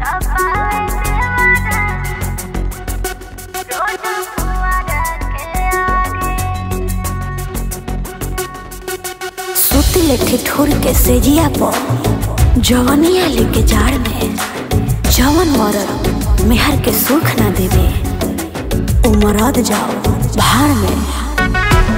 सुती लेके ठोर के सेजिया पर जवनिया लेके जाड़ में जवन मरद मेहर के सुख ना देवे उ मरद जाओ भाड़ में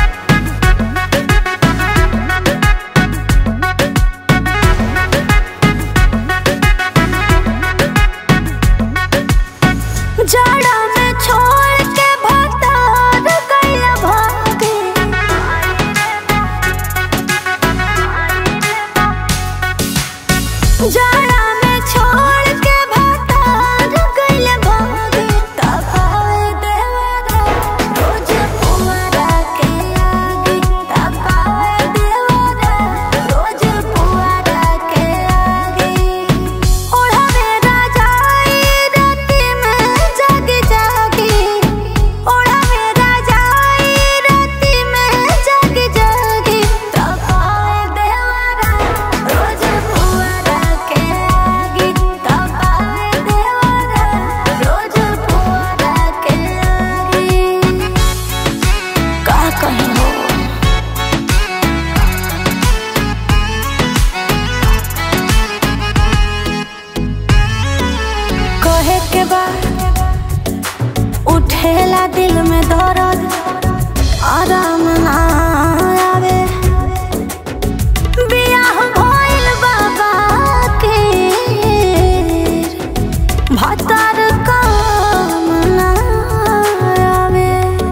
जाड़ा में छोड़ के भतार गइल भागे जाड़ा में छोड़ के भतार गइल भागे तबावे देवरा रोज पुअरा के आगे तबावे देवरा रोज पुअरा के आगे ओढ़ावे राजाई राती में जागी जागी ओढ़ावे राजाई राती में जागी जागी तबावे देवरा रोज पुअरा के आगे तबावे देवरा रोज पुअरा के आगे का कहीं हो कहे के बाद उठेला दिल में दर्द आराम ना आवे बियाह भइल बाबा के भतार काम ना आवे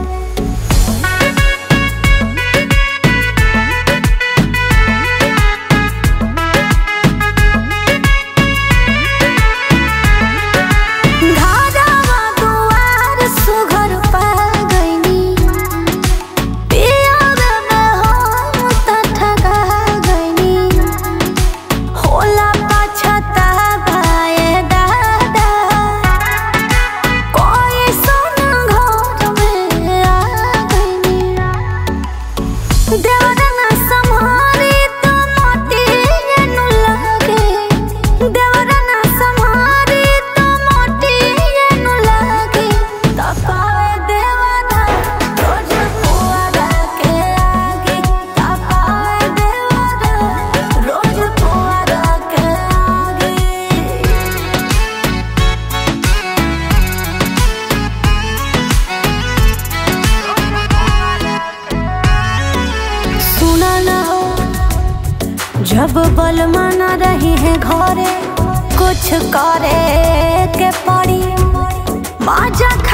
घरवा दुआर सुघर पा गइनी पियर में हम त ठगा गइनी होला पछतावाए दादा कोई सन घर में आ गइनी देवरना सम्हारी तो मोती एनु लागे देवरना सम्हारी तो मोती एनु लागे तपावे देवरा रोज पुअरा के आगे तपावे देवरा रोज पुअरा के आगे सुना ना हो जब बलमा न रही है घरे कुछ करे के पड़ी माजा